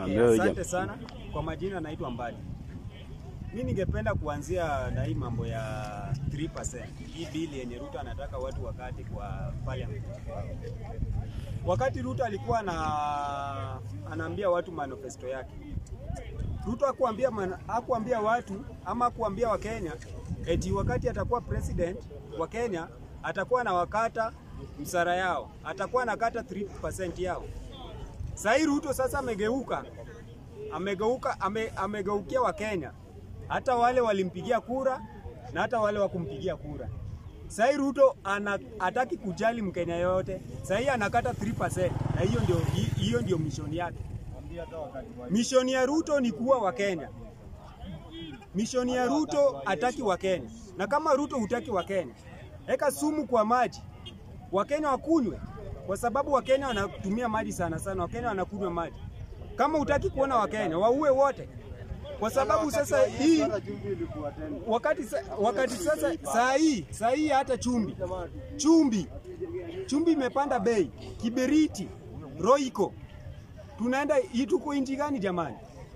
Ambia huyo Asante jamaa. sana kwa majina, naitwa Mbadi. Mi ningependa kuanzia na hii mambo ya 3%. Hii bili yenye Ruto anataka watu wakati kwa parliament. Wakati Ruto alikuwa na anaambia watu manifesto yake, Ruto hakuambia man- hakuambia watu ama hakuambia Wakenya eti wakati atakuwa president wa Kenya atakuwa na wakata msara yao, atakuwa anakata 3% yao. Sahii Ruto sasa amegeuka, amegeuka, ame, amegeukia Wakenya, hata wale walimpigia kura na hata wale wakumpigia kura. Sahii Ruto ana, hataki kujali Mkenya yoyote, sahii anakata 3% na hiyo ndio, hi- hiyo ndio mishoni yake. Mishoni ya Ruto ni kuwa Wakenya. Mishoni ya Ruto hataki Wakenya, na kama Ruto hutaki Wakenya, eka sumu kwa maji Wakenya wakunywe, kwa sababu Wakenya wanatumia maji sana sana. Wakenya wanakunywa maji. Kama hutaki kuona Wakenya, waue wote, kwa sababu sasa hii wakati, sa, wakati sasa saa hii saa hii hata chumbi chumbi chumbi imepanda bei, kiberiti, roiko, tunaenda hii, tuko inchi gani jamani?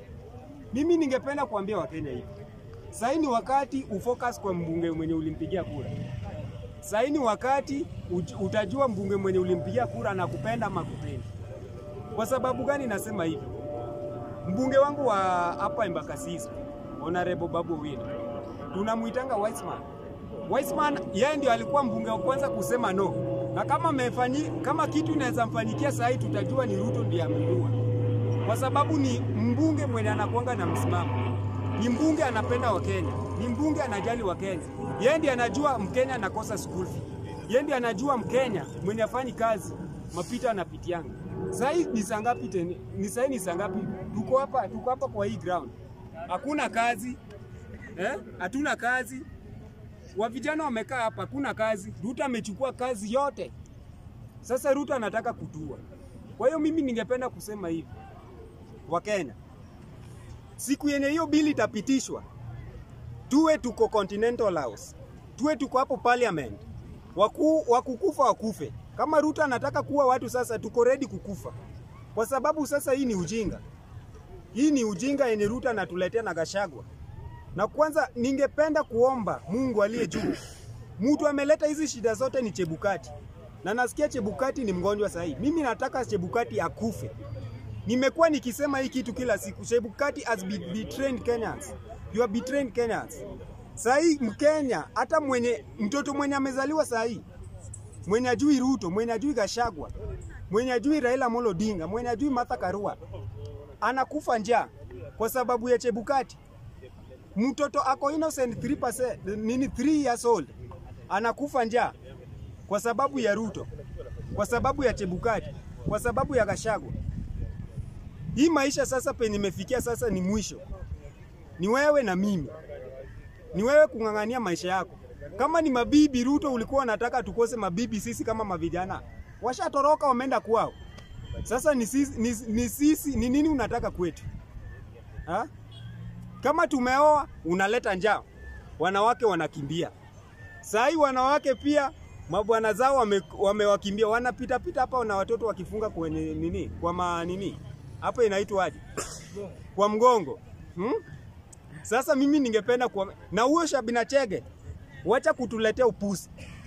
Mimi ningependa kuambia Wakenya hivi, sahii ni wakati ufocus kwa mbunge mwenye ulimpigia kura. Sahii ni wakati uj- utajua mbunge mwenye ulimpigia kura na kupenda ama kupendi. Kwa sababu gani nasema hivi? Mbunge wangu wa hapa Embakasi Honorable Babu Owino tunamuitanga Wiseman. Wiseman yeye ndio alikuwa mbunge wa kwanza kusema no, na kama amefanyi, kama kitu inaweza mfanyikia sahii, tutajua ni Ruto ndiye ameua, kwa sababu ni mbunge mwenye anakuanga na msimamo, ni mbunge anapenda Wakenya, ni mbunge anajali Wakenya. Yeye ndiye anajua Mkenya anakosa school fee, yeye ndiye anajua Mkenya mwenye afanyi kazi mapita anapitianga. Sahii ni saa ngapi tena? Ni sahii ni saa ngapi? Tuko hapa, tuko hapa kwa hii ground, hakuna kazi eh? Hatuna kazi wa vijana wamekaa hapa, hakuna kazi. Ruto amechukua kazi yote, sasa Ruto anataka kutua. Kwa hiyo mimi ningependa kusema hivi, Wakenya, siku yenye hiyo bili itapitishwa, tuwe tuko Continental House, tuwe tuko hapo Parliament, waku, wakukufa wakufe. Kama Ruto anataka kuwa watu sasa, tuko ready kukufa, kwa sababu sasa hii ni ujinga, hii ni ujinga yenye Ruto anatuletea na Gachagua. Na kwanza ningependa kuomba Mungu aliye juu, mtu ameleta hizi shida zote ni Chebukati, na nasikia Chebukati ni mgonjwa sahii. Mimi nataka Chebukati akufe. Nimekuwa nikisema hii kitu kila siku. Chebukati has be betrayed Kenyans. You are betraying Kenyans. Sahii Mkenya hata mwenye mtoto mwenye amezaliwa sahii mwenye ajui Ruto, mwenye ajui Gashagwa, mwenye ajui Raila Amolo Odinga, mwenye ajui Martha Karua anakufa njaa kwa sababu ya Chebukati. Mtoto ako innocent 3%, nini 3 years old anakufa njaa kwa sababu ya Ruto, kwa sababu ya Chebukati, kwa sababu ya Gashagwa. Hii maisha sasa penye imefikia sasa ni mwisho, ni wewe na mimi, ni wewe kung'ang'ania maisha yako. Kama ni mabibi Ruto ulikuwa unataka tukose mabibi, sisi kama mavijana washatoroka, wameenda kwao. Sasa ni sisi, ni, ni sisi, ni nini unataka kwetu ha? Kama tumeoa unaleta njaa, wanawake wanakimbia. Saa hii wanawake pia mabwana zao wame- wamewakimbia, wanapita pita hapa na watoto wakifunga kwenye nini, kwa ma nini hapa inaitwa aje, kwa mgongo hmm? Sasa mimi ningependa kwa na huyo Shabina Chege, wacha kutuletea upusi.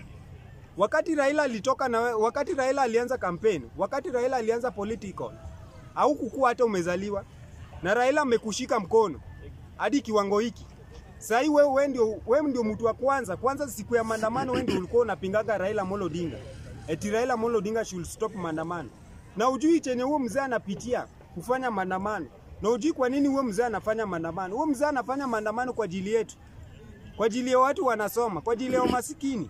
Wakati Raila alitoka na we- wakati Raila alianza kampeni, wakati Raila alianza political, au kukua hata umezaliwa na Raila amekushika mkono hadi kiwango hiki. Sasa hii wewe wewe ndio wewe ndio mtu wa kwanza kwanza, siku ya maandamano wewe ndio ulikuwa unapingaga Raila Amolo Odinga, eti Raila Amolo Odinga should stop maandamano, na ujui chenye huo mzee anapitia kufanya maandamano, na ujui kwa nini huo mzee anafanya maandamano. Huo mzee anafanya maandamano kwa ajili yetu, kwa ajili ya watu wanasoma, kwa ajili ya masikini.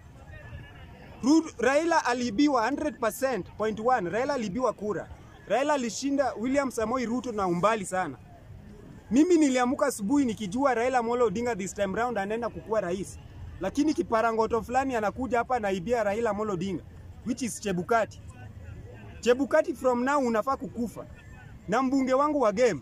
Ru- Raila aliibiwa 100% point one. Raila aliibiwa kura. Raila alishinda William Samoei Ruto na umbali sana. Mimi niliamka asubuhi nikijua Raila Amolo Odinga this time round anaenda kukuwa rais, lakini kiparangoto fulani anakuja hapa anaibia Raila Amolo Odinga which is Chebukati. Chebukati from now unafaa kukufa. Na mbunge wangu wa game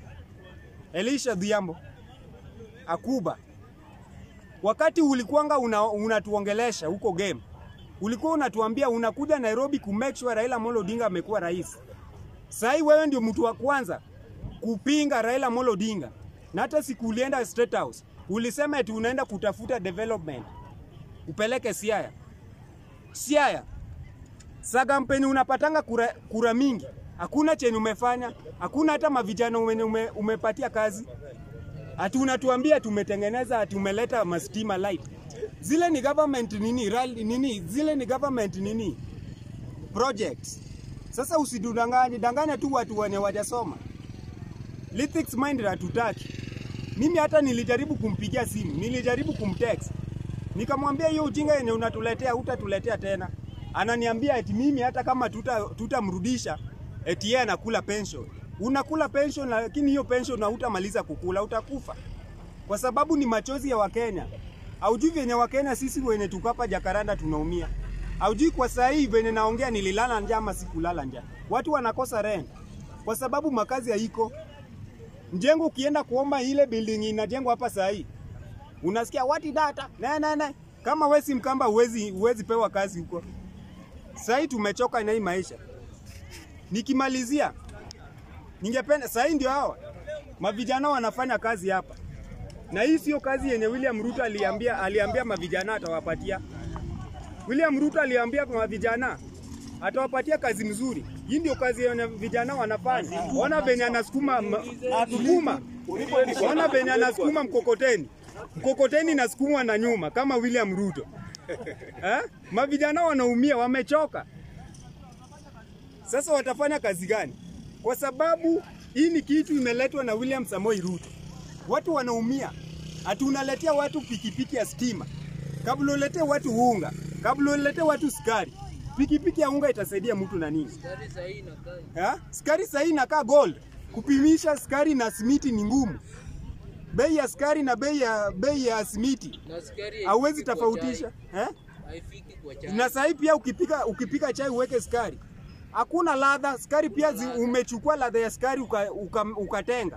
Elisha Dhiambo Akuba, wakati ulikuwanga una- unatuongelesha huko game, ulikuwa unatuambia unakuja Nairobi ku make sure Raila Amolo Odinga amekuwa rais. Sasa wewe ndio mtu wa kwanza kupinga Raila Amolo Odinga, na hata siku ulienda State House ulisema eti unaenda kutafuta development upeleke Siaya. Siaya Sagampeni unapatanga kura, kura mingi, hakuna chenye umefanya, hakuna hata mavijana ume, ume, umepatia kazi, ati unatuambia tumetengeneza, ati umeleta mastima light. Zile ni government nini, rally, nini zile ni government nini projects. Sasa usidanganye danganya tu watu wenye wajasoma. Lithics mind hatutaki. Mimi hata nilijaribu kumpigia simu, nilijaribu kumtext. Nikamwambia hiyo ujinga yenye unatuletea hutatuletea tena. Ananiambia eti mimi hata kama tuta tutamrudisha eti yeye anakula pension. Unakula pension lakini hiyo pension hautamaliza kukula, utakufa. Kwa sababu ni machozi ya Wakenya. Haujui venye Wakenya sisi wenye tuko hapa Jakaranda tunaumia. Haujui kwa saa hii venye naongea nililala njaa ama sikulala njaa. Watu wanakosa rent kwa sababu makazi haiko. Mjengo ukienda kuomba ile building inajengwa hapa saa hii. Unasikia wati data ne ne ne. Kama wewe si Mkamba uwezi uwezi pewa kazi huko. Saa hii tumechoka na hii maisha. Nikimalizia ningependa saa hii ndio hawa mavijana wanafanya kazi hapa, na hii sio kazi yenye William Ruto aliambia aliambia mavijana atawapatia. William Ruto aliambia kwa mavijana atawapatia kazi mzuri. Hii ndio kazi yenye vijana wanafanya. Ona venye anasukuma ma- sukuma, ona venye anasukuma mkokoteni, mkokoteni nasukumwa na nyuma kama William Ruto eh? Mavijana wanaumia, wamechoka. Sasa watafanya kazi gani? Kwa sababu hii ni kitu imeletwa na William Samoei Ruto. Watu wanaumia, ati unaletea watu pikipiki ya stima, kabla uletee watu unga, kabla uletee watu sukari. Pikipiki ya unga itasaidia mtu na nini? Sukari sahi inakaa Ha? Sukari sahii inakaa gold. Kupimisha sukari na simiti ni ngumu. Bei ya sukari na bei ya bei ya simiti na sukari hauwezi haifiki kwa tofautisha eh? chai. Haifiki kwa chai. Na sahii pia ukipika ukipika chai uweke sukari, hakuna ladha. Sukari pia zi, umechukua ladha ya sukari uka, uka, ukatenga.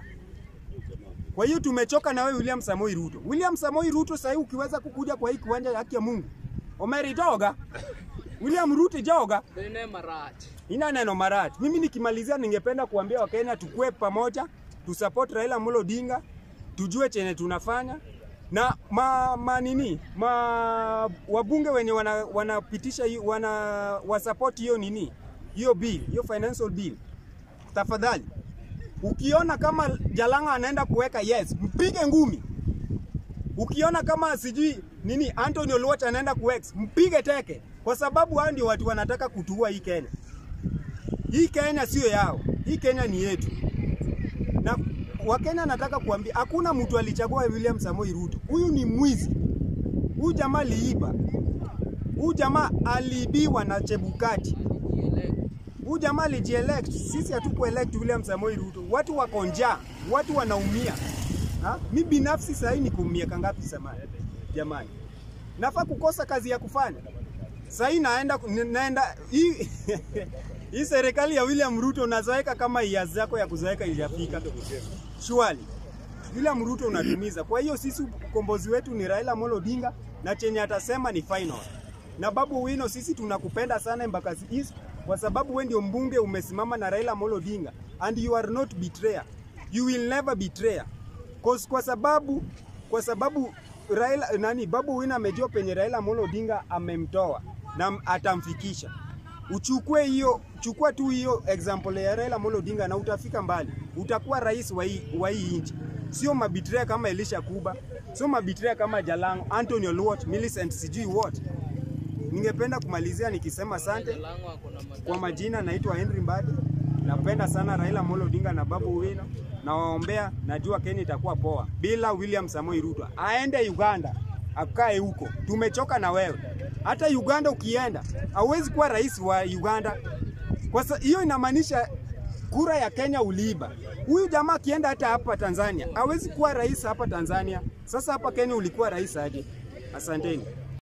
Kwa hiyo tumechoka na wewe William Samoei Ruto. William Samoei Ruto sahii ukiweza kukuja kwa hii kiwanja ya haki ya Mungu, Omeri joga. William Ruto joga. Bene marati. Ina neno Marat. Mimi nikimalizia, ningependa kuambia Wakenya tukue pamoja, tusupport Raila Amolo Odinga, tujue chenye tunafanya na ma, ma nini ma wabunge wenye wana, wanapitisha hi- wana wasupport hiyo nini hiyo bill hiyo financial bill, tafadhali ukiona kama Jalanga anaenda kuweka yes, mpige ngumi. Ukiona kama sijui nini Anthony Oluoch anaenda kuex, mpige teke, kwa sababu hao ndio watu wanataka kutuua hii Kenya. Hii Kenya sio yao, hii Kenya ni yetu. Na Wakenya nataka kuambia hakuna mtu alichagua William Samoei Ruto. Huyu ni mwizi. Huyu jamaa aliiba. Huyu jamaa aliibiwa na Chebukati. Kieleko. Huyu jamaa alijielect. Sisi hatukuelect William Samoei Ruto. Watu wako njaa, watu wanaumia. Ha? Mi binafsi sasa hii niko miaka ngapi samani? Jamani. Nafaa kukosa kazi ya kufanya. Sasa hii naenda naenda hii hii serikali ya William Ruto unazoeka kama ia zako ya kuzoeka ilijafika. Shwali. William Ruto unatumiza. Kwa hiyo sisi ukombozi wetu ni Raila Amolo Odinga na chenye atasema ni final. Na Babu Wino, sisi tunakupenda sana Embakasi East kwa sababu we ndio mbunge umesimama na Raila Amolo Odinga and you are not betrayer. You will never betray. Cause kwa sababu kwa sababu Raila nani Babu Wino amejua penye Raila Amolo Odinga amemtoa na atamfikisha. Uchukue hiyo, chukua tu hiyo example ya Raila Amolo Odinga na utafika mbali. Utakuwa rais wa hii wa hii nchi. Sio mabitrea kama Elisha Kuba, sio mabitrea kama Jalango, Anthony Oluoch, Millicent sijui what. Ningependa kumalizia nikisema asante. Jalango ako na madai. Kwa majina naitwa Henry Mbadi. Napenda sana Raila Amolo Odinga na Babu Owino. Nawaombea, najua Kenya itakuwa poa bila William Samoei Ruto. Aende Uganda akae huko, tumechoka na wewe. Hata Uganda ukienda, hauwezi kuwa rais wa Uganda. Kwa sa- hiyo inamaanisha kura ya Kenya uliiba. Huyu jamaa akienda hata hapa Tanzania, hawezi kuwa rais hapa Tanzania. Sasa hapa Kenya ulikuwa rais aje? Asanteni.